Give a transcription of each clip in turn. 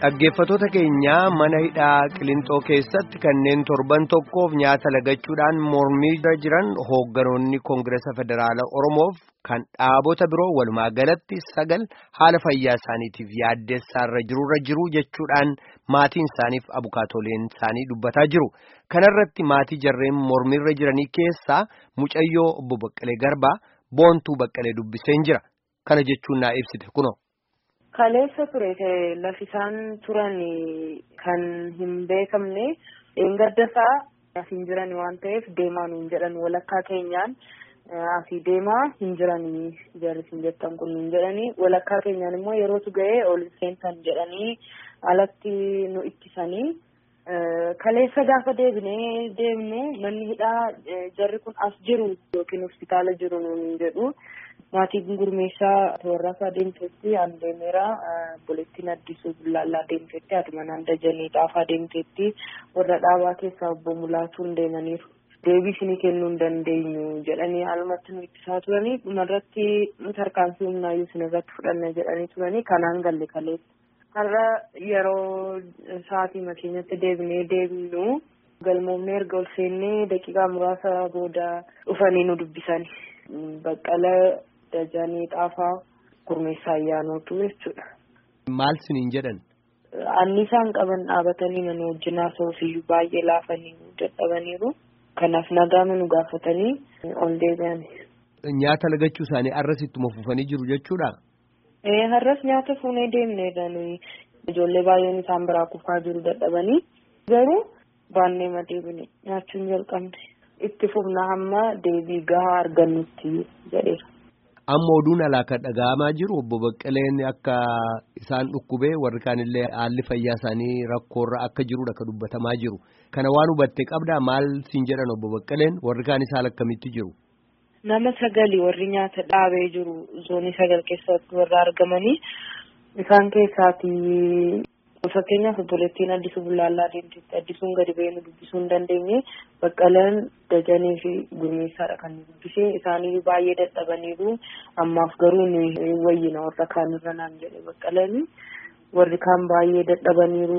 Dhaggeeffattoota keenyaa mana hidhaa Qilintoo keessatti kanneen torban tokkoof nyaata lagachuudhaan mormii jiran hoogganoonni Koongireesa Federaalaa Oromoof kan dhaabota biroo walumaa galatti sagal haala fayyaa isaaniitiif yaaddeessaarra jirurra jiru jechuudhaan maatiin isaaniif abukaatoleen isaanii dubbataa jiru. Kanarratti maatii jarreen mormiirra jiranii keessaa mucayyoo obbo Baqqalee Garbaa boontuu Baqqalee dubbiseen jira. Kana jechuun naa ibsite kunoo. Kaleessa ture lafi isaan turan kan hin beekamne gaddasaa asiin jiran waan ta'eef deemaa nuun jedhan walakkaa keenyaan asii deemaa hin jiranii jarrisin jettan kun hin jedhanii walakkaa keenyaan immoo yerootu ga'ee ol seentan jedhanii alatti nu ittisanii kaleessa gaafa deebinee deemnu manni hidhaa jarri kun as jiru yookiin hospitaala jiru nuun jedhu. maatiin gurmeessaa warraasa adeemteetti handeemeera bulettiin addisuu bullaallaa adeemteetti haadhumanaan dajanii dhaafaa adeemteetti warra dhaabaa keessaa obbo Mulaatuun deemaniiru. Deebii isinii kennuu hin dandeenyu jedhanii alumatti nu ittisaa turanii dhumarratti tarkaanfii humnaayyuu isin irratti fudhanna jedhanii turanii kanaan galle kaleessa. Har'a yeroo sa'aatii makeenyatti deebinee deebinu galmoomnee erga ol seennee daqiiqaa muraasa booda dhufanii nu dubbisan. Baqqala Dajanii Xaafaa Gurmeessaa Ayyaanootu jechuudha. Maal siniin jedhan? Annisaan qaban dhaabatanii mana wajjin haasa'uufiyyuu baay'ee laafanii dadhabaniiru. Kanaaf nagaa nu gaafatanii ol deebi'an. Nyaata lagachuu isaanii har'as ittuma fufanii jiru jechuudha? Ee har'as nyaata fuunee deemneedha nuyi. Ijoollee baay'een isaan biraa kufaa jiru dadhabanii. Garuu baannee madeebine nyaachuun jalqabne. Itti fufna hamma deebii gahaa argannutti jedheera. Amma oduun alaa kan dhaga'amaa jiru obbo Baqqaleen akka isaan dhukkubee warri kaanillee haalli fayyaa isaanii rakkoorra akka jirudha kan dubbatamaa jiru. Kana waan hubatte qabdaa maal siin jedhan obbo Baqqaleen warri kaanis haala akkamitti jiru? Nama sagali warri nyaata dhaabee jiru zoonii sagal keessatti warra argamanii isaan keessaati fakkeenyaaf obboleettiin addisuu bullaallaa deemteetti addisuun gadi ba'ee nu dubbisuu hin dandeenye baqqalaan dajanii fi gurmeessaadha kan nu dubbisee isaanii baay'ee dadhabaniiru ammaaf garuu nu wayyina warra kaanirra naan jedhe baqqalaan warri kaan baay'ee dadhabaniiru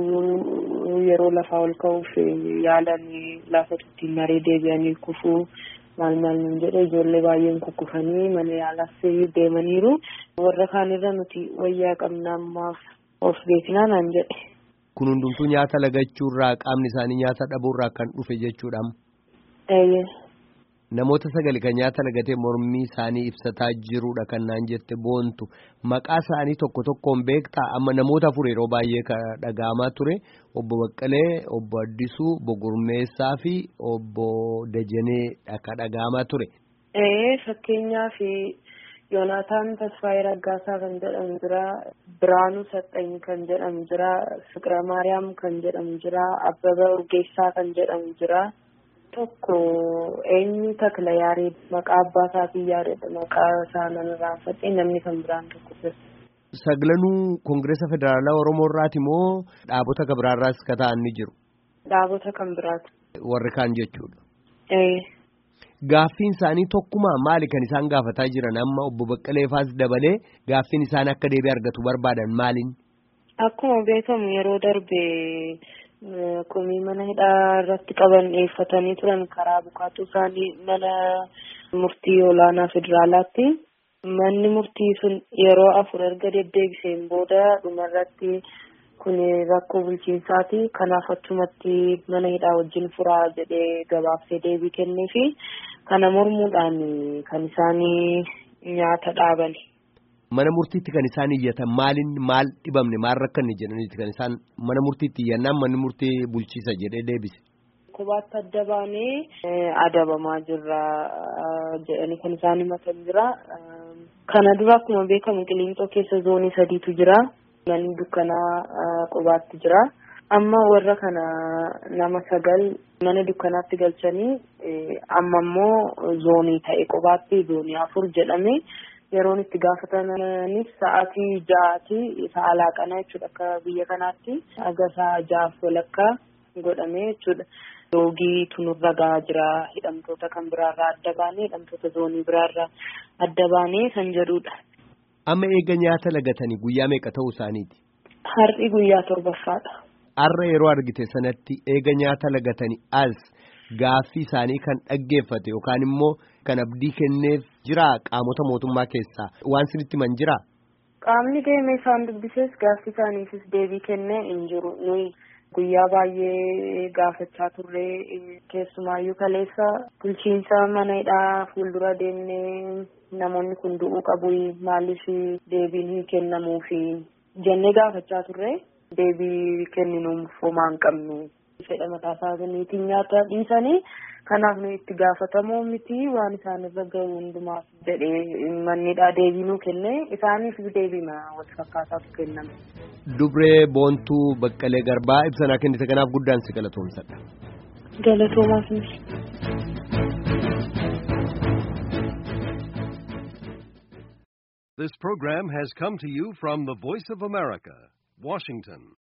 yeroo lafaa ol ka'uuf yaalan lafa ittiin maree deebi'anii kufuu maal maal nun jedhe ijoollee baay'een kukkufanii mana yaalaas deemaniiru warra kaanirra nuti wayyaa qabna ammaaf of beeknaa naan jedhe. Kun hundumtuu nyaata lagachuurraa qaamni isaanii nyaata dhabuurraa kan dhufe jechuudha. Eeyyee. Namoota sagali kan nyaata lagatee mormii isaanii ibsataa jirudha kan naan jette boontu maqaa isaanii tokko tokkoon beektaa amma namoota afur yeroo baay'ee kan dhaga'amaa ture obbo Baqqalee obbo Addisuu obbo Gurmeessaa fi obbo Dajanee kan dhaga'amaa ture. Ee fakkeenyaaf Yoonaataan Tasfaayee Raggaasaa kan jedhamu jira. Biraanuu Saxxanyi kan jedhamu jira. Fiqira Maariyaam kan jedhamu jira. Abbaba Urgeessaa kan jedhamu jira. Tokko eenyu takla yaarii maqaa abbaa isaatiin yaadadha. Maqaa isaa nama raanfatee namni kan biraan tokko jira. Saglanuu Koongireesa Federaalaa Oromoo irraati moo dhaabota kan biraarraas ka ta'an ni jiru? Dhaabota kan biraati. Warri kaan jechuudha. Ee. Gaaffiin isaanii tokkumaa maali kan isaan gaafataa jiran amma obbo Baqqaleefaas dabalee gaaffiin isaan akka deebii argatu barbaadan maaliin? Akkuma beekamu yeroo darbe komii mana hidhaa irratti qaban dhiyeeffatanii turan karaa bukaatu isaanii mana murtii olaanaa federaalaatti. Manni murtii sun yeroo afur erga deddeebiseen booda dhumarratti kun rakkoo bulchiinsaati. Kanaaf achumatti mana hidhaa wajjin furaa jedhee gabaabsee deebii kenneefi kana mormuudhaan kan isaanii nyaata dhaabani. Mana murtiitti kan isaan iyyatan maaliin maal dhibamne maal rakkanne jedhaniiti kan isaan mana murtiitti iyyannaan manni murtii bulchiisa jedhee deebise. Qubaatti adda baanee adabamaa jirra jedhanii kan isaan himatan jira. Kana dura akkuma beekamu qiliinxoo keessa zoonii sadiitu jira. Manni dukkanaa qubaatti jira. Amma warra kana nama sagal mana dukkanaatti galchanii amma immoo zoonii ta'e qubaatti zoonii afur jedhame yeroon itti gaafatanis sa'aatii ja'aati sa'a laaqanaa jechuudha akka biyya kanaatti aga sa'a ja'aaf walakkaa godhame jechuudha. Loogii tunurra gahaa jira hidhamtoota kan biraarraa adda baanee hidhamtoota zoonii biraarraa adda baanee kan jedhudha. Amma eega nyaata lagatanii guyyaa meeqa ta'uu isaaniiti? Har'i guyyaa torbaffaadha. Har'a yeroo argite sanatti eega nyaata lagatanii as gaaffii isaanii kan dhaggeeffate yookaan immoo kan abdii kenneef jiraa qaamota mootummaa keessaa waan sinitti man jiraa? Qaamni deemee isaan dubbises gaaffii isaaniifis deebii kennee hin jiru. Nuyi guyyaa baay'ee gaafachaa turre keessumaayyuu kaleessa bulchiinsa mana hidhaa fuuldura deemnee namoonni kun du'uu qabu maaliif deebiin hin kennamuufi jennee gaafachaa turre deebii kenninuuf homaa hin qabnu. fedha mataa isaaniitiin nyaata dhiisanii kanaaf nu itti gaafatamoo miti waan isaan irra gahu hundumaaf jedhee mannidhaa deebii nuu kenne isaaniif deebii wal fakkaataatu kenname. Dubree Boontuu Baqqalee Garbaa ibsanaa kennite kanaaf guddaan si galatoomsadha. Galatoomaaf This program has come to you from the Voice of America, Washington.